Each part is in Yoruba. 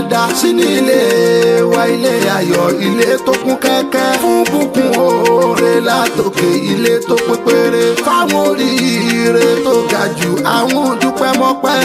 dá sínú ilé wa ilé ayọ̀ ilé tó kún kẹ́kẹ́ fún bùkún oore látòkè ilé tó pé péré fáwọn oríire tó ga jù àwọn dúpẹ́ mọ́pẹ́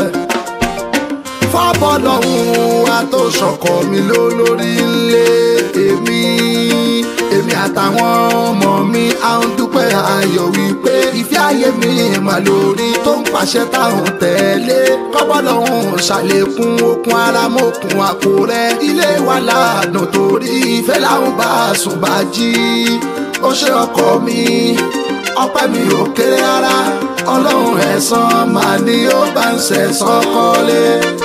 fábọ́lọ́hún wa tó ṣọkọ mi lólórí ńlé èmi èmi àtàwọn ọmọ mi à ń dúpẹ́ ayọ̀ wípé ìfẹ́ ayé mi mà lórí tó ń pàṣẹ táwọn tẹ̀lé kọ́bọ́lọ́hún ṣàlékún okun ara mọ́kun àpò rẹ̀ ilé wa ládùn torí ìfẹ́ làwọn bá sùn bá jí ó ṣe ọkọ mi ọpẹ́ mi ò kéré rárá ọlọ́run ẹ̀san màá ní ó bá ń ṣẹ̀san kọ́lé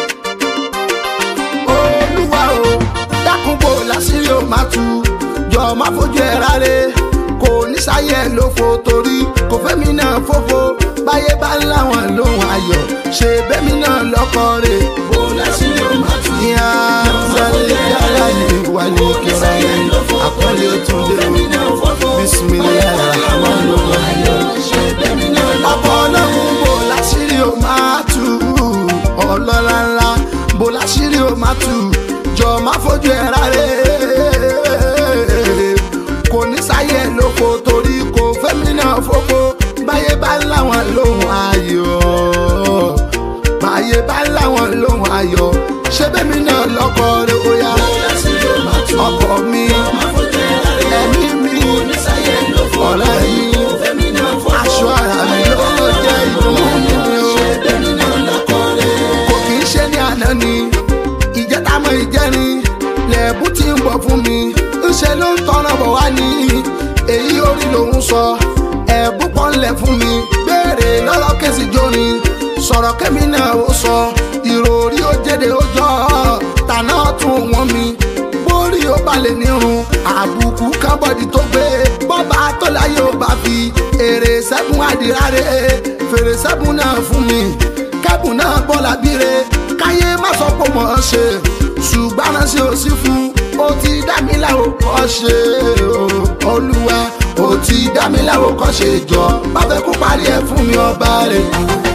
olúwa o dákun bò lásìrí o máa tu jọ má fojú ẹ rárẹ kò ní sáyẹ lófo torí kò fẹ́mi náà fófo báyé bá láwọn lóhùn ayọ̀ ṣe bẹ́mi náà lọ́kọ rẹ̀ bó lásìrí ó máa tú. ìyá sálẹ̀ yàrá ni wà ní kíra yẹn àkọlé ó tún dé o bisimilayi rahman rahim ọkọ ọlọ́run bò láṣìírí o máa tú ọlọ́lá ńlá bò láṣìírí o máa tú jọ má fojú ẹ rárẹ kò ní sáyẹ lóko torí kò fẹ́mi náà fófó báyé bá láwọn lóhùn ayọ̀ báyé bá láwọn lóhùn ayọ̀ ṣé bẹ́mi náà lọ́kọ rẹ̀ ó yá ọkọ mi ẹ̀mí mi ọ̀rẹ́ mi aṣọ ara mi ló jẹ́ ìdùnnú mi o kò kì í ṣe ní àná ni ìjẹta mọ ìjẹrin lẹ́ẹ̀bù tí ń bọ̀ fún mi ńṣe ló ń tọrọ bọ̀ wá ní èyí orí lòún sọ ẹ̀bù pọ́nlẹ̀ fún mi béèrè lọ́rọ̀ kẹ́sì jórin sọ̀rọ̀ kẹ́mi náà ó sọ ìròrí ó jẹ́dẹ̀ ó jọ tànà tún wọ́n mi bórí ó balẹ̀ nírun àbùkù kábọ̀dì tó gbé bọ́ba tó láyé ó bá fi èrè sẹ́gun àdìrárẹ̀ fèrè sẹ́gun náà fún mi kẹ́bùn náà bọ́lá bíre káyé má sọ pé mọ̀ ọ́ ṣe ṣùgbọ́n náà ṣe ò sí fún ó ti dá mi láwo kọ́ ṣe o olúwa ó ti dá mi láwo kọ́ ṣe jọ bá fẹ́ kó parí ẹ̀ fún mi ọba rẹ̀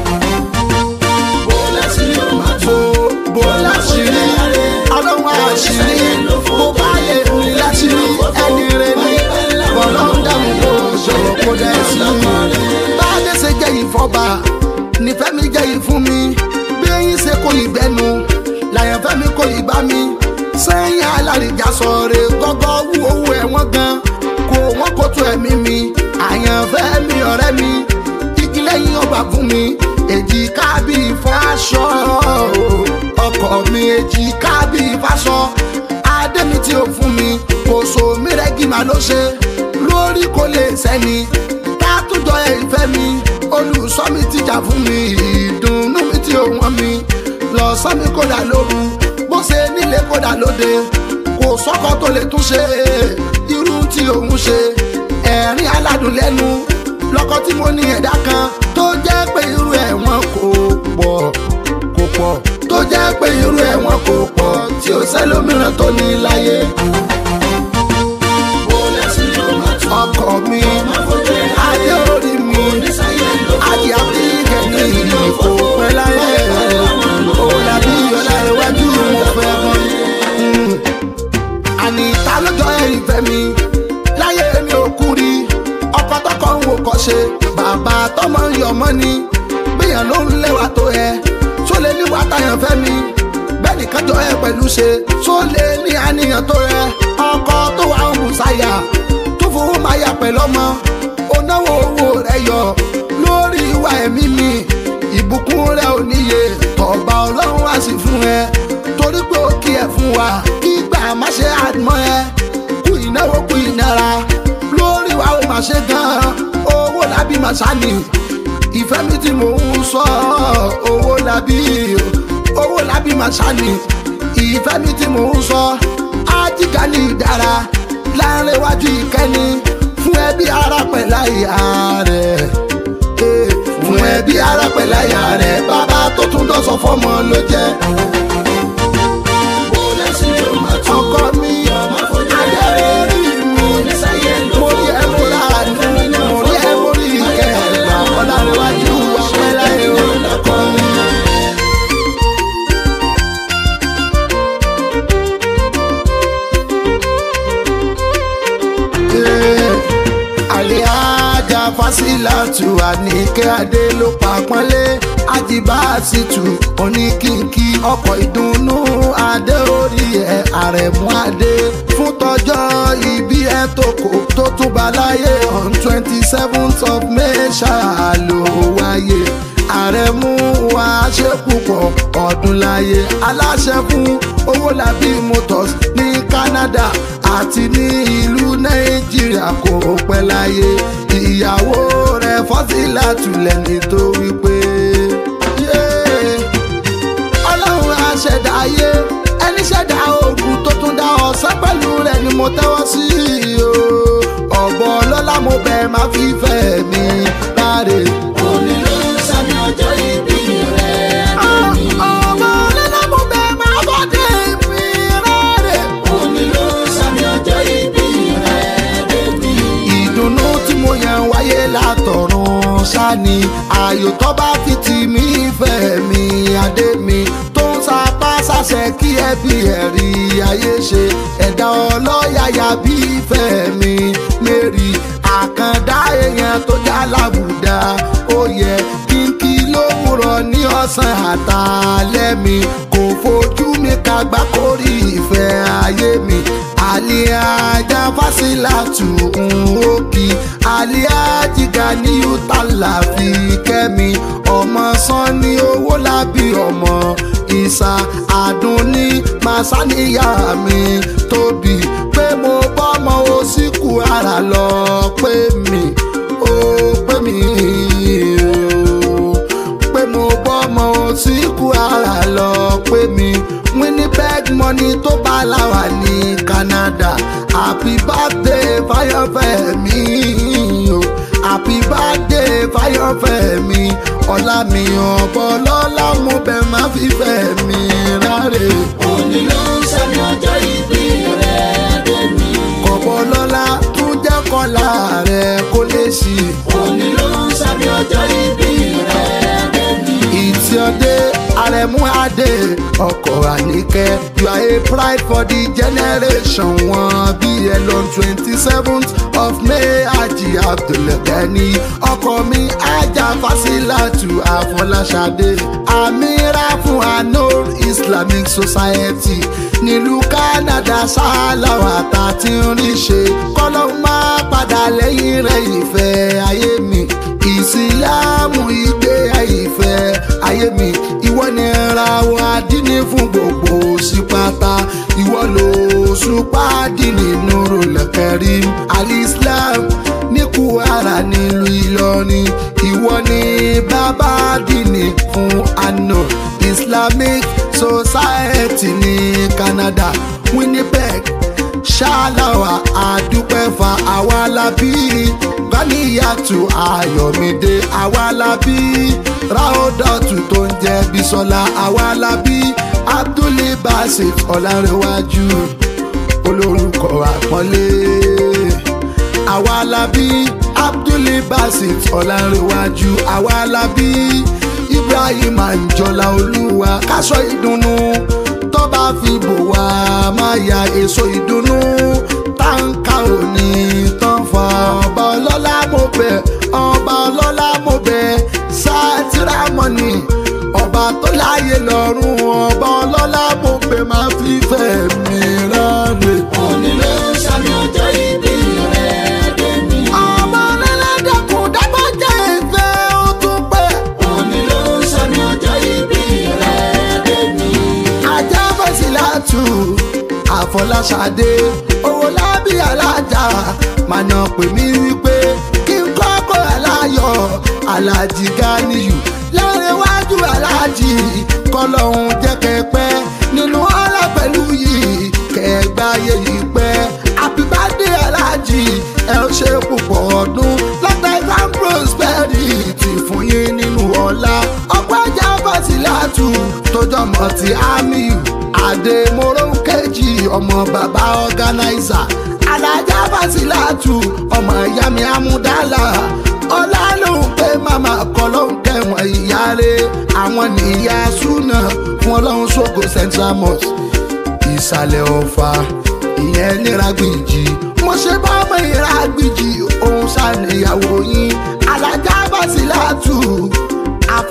bó lásìrí ó máa tú. bó bó láṣìírí ọlọ́run àṣírí bó bá yẹ ní láṣìírí ẹni rẹ ní ọlọ́run dáhùn kó ṣòro kó dẹ́ sí i. bá a dé ṣe jẹ́ ìfọba nífẹ̀ẹ́ mi jẹ́ ìfún mi bí eyín ṣe kó ìgbẹ́nu làyànfẹ́ mi kó ìgbà mi sẹ́yìn alárìíjà sọ̀rọ̀ gọ́gọ́ wú owó ẹ̀wọ̀n gan kò wọ́n kó tó ẹ̀mí mi àyànfẹ́ mi ọ̀rẹ́ mi igi lẹ́yìn ọgbà fún mi èjìká bíi fáṣọ ọkọ mi èjìká bíi fáṣọ adé mi tí ó fún mi kò so mí rẹ́gí màá ló ṣe lórí kò lè sẹ́ni ká tún jọ ẹ̀ ìfẹ́ mi olùsọ mi ti jà fún mi ìdùnnú mi tí ó wọ́n mi lọ́sàn mi kódà lóru bó ṣe nílé kódà lóde kò sọ́kọ tó lè tún ṣe irú tí òun ṣe ẹ̀rín aládùn lẹ́nu lọ́kọ tí mo ní ẹ̀dá kan tó jẹ́ pé irú ẹ̀ wọn kò pọ̀ kò pọ̀ tó jẹ́ pé irú ẹ̀ wọn kò pọ̀ tí ó sẹ́lómìíràn tó ní láyé bó lásìrí ó máa tú. ọkọ mi máa fojú ẹ̀ ayé orí mi sáyé ló ayé àbíkẹ́ ní ìlú kò pẹ́ láyé ó dàbí ọ̀la iwájú mo fẹ́ mọ́ àní ta lọ́jọ́ ẹ̀yìn fẹ́ mi láyé mi ò kú rí ọkọ tọkọ ń wò kọ́ ṣe bàbá tọmọ ń yọ mọ́ ni gbìyàn ló ń léwà tó ẹ tó lè ní wàá tayàn fẹ́ mi bẹ́ẹ̀ nìkan jọ ẹ pẹ̀lú ṣe tó lè ní àníyàn tó rẹ ọkọ tó wà ń bùsáyà tó fowó máa yà pẹ̀lú ọmọ onáwó owó rẹ yọ lórí ìwà ẹ̀mí mi ìbùkún rẹ ò níye ọba ọlọ́run wá sí fún ẹ torí pé ó kí ẹ fún wa kí gbà má ṣe àdmọ́ ẹ kú ìnáwó kú ìnara lórí wa ó máa ṣe gan owó làbí máa ṣàní ìfẹ́ mi tí mò ń sọ owó làbí owó làbí máa ṣàní ìfẹ́ mi tí mò ń sọ ájíkà ní ìdára láàrin iwájú ìkẹ́ni fún ẹbí ara pẹ̀lá ìyá rẹ̀ Eh, fún ẹbí ara pẹ̀lá ìyá rẹ̀ bàbá tó tún dọ́sọ̀ fọ́mọ ló jẹ́ bó lásìrí ó máa tú. ọkọ mi adé orí mi sáyé ló mo rí ẹ mo rà ánú mo rí ẹ mo rí ìkẹ́ ẹ̀gbà ọ̀làríwájú ọ̀pẹ́ láyé o lọ́kọ mi. fásilátù àníkẹ́ adé ló pa pọ́nlé ajibasitu oníkìkì ọkọ̀ ìdùnnú adé orí ẹ̀ àrẹ̀mú adé fún tọjọ́ ìbí ẹ̀ tó kò tó tún bá láyé on twenty seventh of may ṣáà ló wáyé àrẹ̀mú wa ṣe púpọ̀ ọdún láyé aláṣẹ fún owólabí motors ní canada àti ní ìlú nàìjíríà kò pẹ́ láyé ìyàwó rẹ̀ fọ́sílátù lẹ́ni tó wípé ọlọ́run aṣẹ̀dá ayé ẹni ṣẹ̀dá oògùn tó tún dá ọ̀sán pẹ̀lú rẹ̀ ni mo tẹ́wọ́ sí o ọ̀bọ ọlọ́lá mo bẹ̀ máa fi fẹ́ mi láre. òní ló ń sàmì ọjọ́ ìbí rẹ̀ Adémi. ọ̀bọ ọlọ́lá mo bẹ̀ máa bọ́dé mi láre. òní ló ń sàmì ọjọ́ ìbí rẹ̀ Adémi. ìdùnnú tí mo yàn wáyé látọ̀run ṣáni ayò tó bá fi tì mí fẹ́ mi adé mi tó ń sapá sàṣẹ kí ẹbí ẹ̀rí ayé ṣe ẹ̀dá ọlọ́yàyà bí ìfẹ́ mi mary àkàndá èèyàn tó já làbùdá ó yẹ kí n kí lówùrọ̀ ní ọ̀sán àtàlẹ́ mi kò fojú mi kagbá kórì ìfẹ́ ayé mi àlíájá fásilátù òkì àlíájìgá ní utala fi kẹ́mi ọmọ sanni owó lábí ọmọ ìsà àdúnní màsáníyà mi tóbi pé mo bọ́mọ òsínkù ara lọ pé mi ó pé mi ó pé mo bọ́mọ òsínkù ara lọ pé mi winnipeg money tó bá láwà ní canada happy birthday fáyọ̀fẹ́ mi o happy birthday fáyọ̀fẹ́ mi ọ̀la mi ọ̀bọ̀ lọ́la mo bẹ̀ má fi fẹ́ mi ráre òní ló ń sàmì ọjọ́ ìbí rẹ̀ Adémi. ọ̀bọ̀ lọ́la tún jẹ́ kọ́lá rẹ̀ kó lè sí i. òní ló ń sàmì ọjọ́ ìbí rẹ̀ Adémi. It's your day, Aremu Ade, ọkọ̀ Àníkẹ́. You are a pride for the generation wọn bí ẹ lọ twenty seventh of May Aji Abdulgani. Ọkọ mi Ajá Fásilátù Àfọláṣadé. Amira fún Anor Islamic Society. Nílùú Canada ṣáláwà tá a ti ń rí ṣe. Kọ́lọ́ máa padà lẹ́yìn rẹ̀ ìfẹ́ ayé mi. Ìsìlámù ìgbé ìfẹ́ ayé mi ìwọ ni ra wa dínní fún gbogbo sí pátá ìwọ ló ṣùpá dínní nuru lẹ́kẹ̀rí alislam ní Kwara nílùú Ìlọrin ìwọ ni bàbá dínní fún ano Islamic Society ní Canada Winnipeg ṣáláwà àdúpẹ́fà àwa la bí gánìyàtù ayọ̀mídé àwa la bí ráódọ̀tù tó ń jẹ́ bísọ́lá àwa la bí abdulbasit ọ̀làǹrẹ̀wájú olórúkọ àpọ́nlé àwa la bí abdulbasit ọ̀làǹrẹ̀wájú àwa la bí ibrahim anjola olúwa káṣọ ìdùnnú tó bá fi bò wá máa ya èso ìdùnnú táǹkà òní tán fa ọba ọlọ́lá mo bẹ̀ ọba ọlọ́lá mo bẹ̀ sátìrámọ́nì ọba tó láyé lọ́rùn ọba ọlọ́lá mo bẹ̀ máa fi fẹ́ mi rárẹ̀. òní ló ń sàmì ọjọ́ ìbí rẹ̀ Adémi. ọba ọlọ́lá dẹ́kun dábọ́ jẹ́ ìfẹ́ ó tún pẹ́. òní ló ń sàmì ọjọ́ ìbí rẹ̀ Adémi. ajá fẹsílátù àfọláṣadé owó lábí alájà mànà pè mí wípé kí n kọ́kọ́ aláyọ̀ alájì ganiyu lárẹ̀wájú alájì kọlọ́hún jẹ́ kẹpẹ́ nínú ọ̀la pẹ̀lú yìí kẹgbáyé yìí pẹ́ happy birthday alájì ẹ ó ṣe púpọ̀ ọdún lọ́tẹ̀ and prosperity fún yín nínú ọ̀la ọ̀pọ̀ ajá fásilátù tó jọmọ ti amiu àdèmóró kejì ọmọ bàbá ọ̀gánáìsà alájà fásilátù ọmọ ìyá mi amúdálà ọlá lòun pé màmá kọ lóun kẹwọn ìyá rẹ àwọn nìyá súnà fún ọlọ́run ṣògo central mosque ìsàlẹ̀ ọ̀fà ìyẹn níràgbìjì mo ṣe bá ọmọ ìràgbìjì òun ṣàníyàwó yín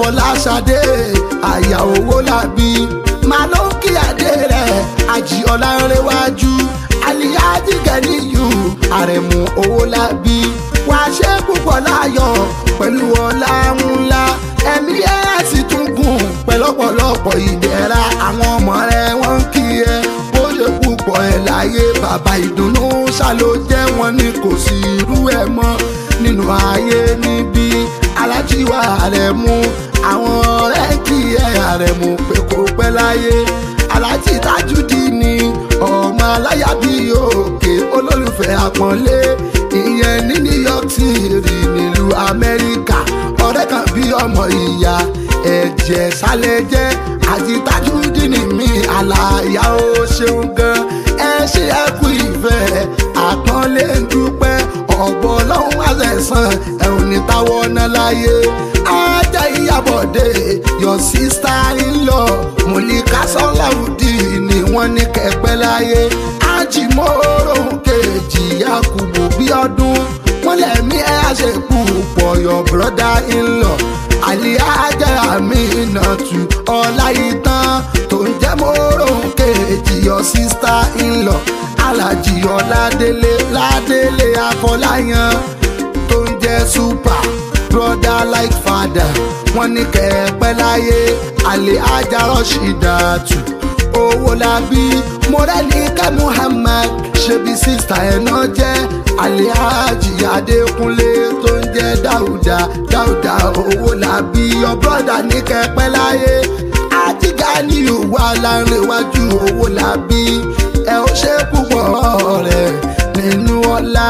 fọláṣadé àyà owó làbí máa ló ń kí adé rẹ̀ àjì ọ̀làǹrẹ̀wájú aliyaji gẹ̀níyù àrẹ̀mú owó làbí wàá ṣe púpọ̀ láyọ̀ pẹ̀lú ọlá ńlá ẹ̀mí ẹ̀ sì tún gùn pẹ̀lọ́pọ̀lọpọ̀ ìdẹ̀ra àwọn ọmọ rẹ̀ wọ́n ń kí ẹ bó ṣe púpọ̀ ẹ̀ láyé bàbá ìdùnnú ṣá ló jẹ́ wọn ni kò sí irú ẹ̀ mọ́ nínú ayé níbí alájíwá rẹ̀ mú àwọn ọ̀rẹ́ kí ẹ̀ rẹ̀ mú pé kó pẹ́ láyé alájí tájúdí ni ọmọ aláya bí òkè olólùfẹ́ àpọ́nlé ìyẹn ní new york city nílùú amẹ́ríkà ọ̀rẹ́ kan bí ọmọ ìyá ẹ̀jẹ̀ sálẹ̀ jẹ́ àti tájúdí ni mi àlàyé ó ṣeun gan ẹ ṣe ẹ kú ìfẹ́ àpọ́nlé ń dúpẹ́ ọ̀bọ ọlọ́run àṣẹ̀sán ẹ̀ ò ní táwọ́ ná láyé ajá ìyàbọ̀dé your sister in law mọ̀líkà sọ́láwùdí ni wọ́n ní kẹ́pẹ́ láyé ajímọ́rò kejì yakubu bí ọdún wọ́n lẹ̀mí ẹ̀ àṣepù pọ̀ your brother in law àlíájà Aminatu ọláìtàn tó ń jẹ́ mọ́rò kejì your sister in law alájì ọládélé ládélé afọláyàn tó ń jẹ́ super brother like father wọ́n ní kẹ́ẹ̀pẹ́ láyé àlè ajá rọ́ṣídàtù owó labí mọ́rẹ́líkà muhammad ṣebí sísá ẹ̀ náà jẹ́ àlè ajì adékúnlé tó ń jẹ́ dáúdà dáúdà owó labí your brother ní kẹ́ẹ̀pẹ́ láyé àtìgá ní ìwà láńrẹ̀wájú owó labí ẹ ó ṣe púpọ̀ rẹ̀ nínú ọlá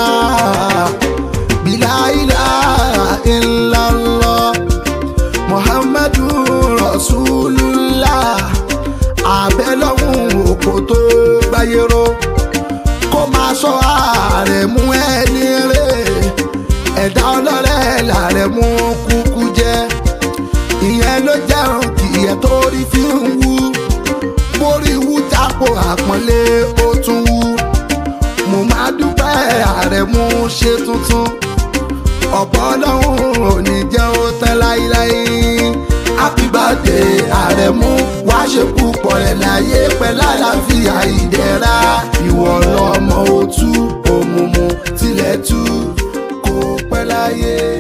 bíláìlà illallah muhammadu rasulullah abẹ́lọ́hún òkò tó gbáyéró kó máa sọ ààrẹ mú ẹni rè ẹ̀dá ọlọ́rẹ́ làrẹ̀ mú kúkú jẹ́ ìyẹn ló jẹun kìyẹ tó rí fi ń wú borí wú jápò àpọ́nlé ó tún wú mo máa dúpẹ́ ààrẹ mú ṣe tuntun ọ̀pọ̀ ọlọ́run ò ní jẹ́ ó tán láíláí happy birthday ààrẹ mú wá ṣe púpọ̀ ẹ̀ láyé pẹ́ lálàáfíà ìdẹ̀ra ìwọ lọ́mọ òtú òmùmù tilẹ̀ tú kó pẹ́ láyé.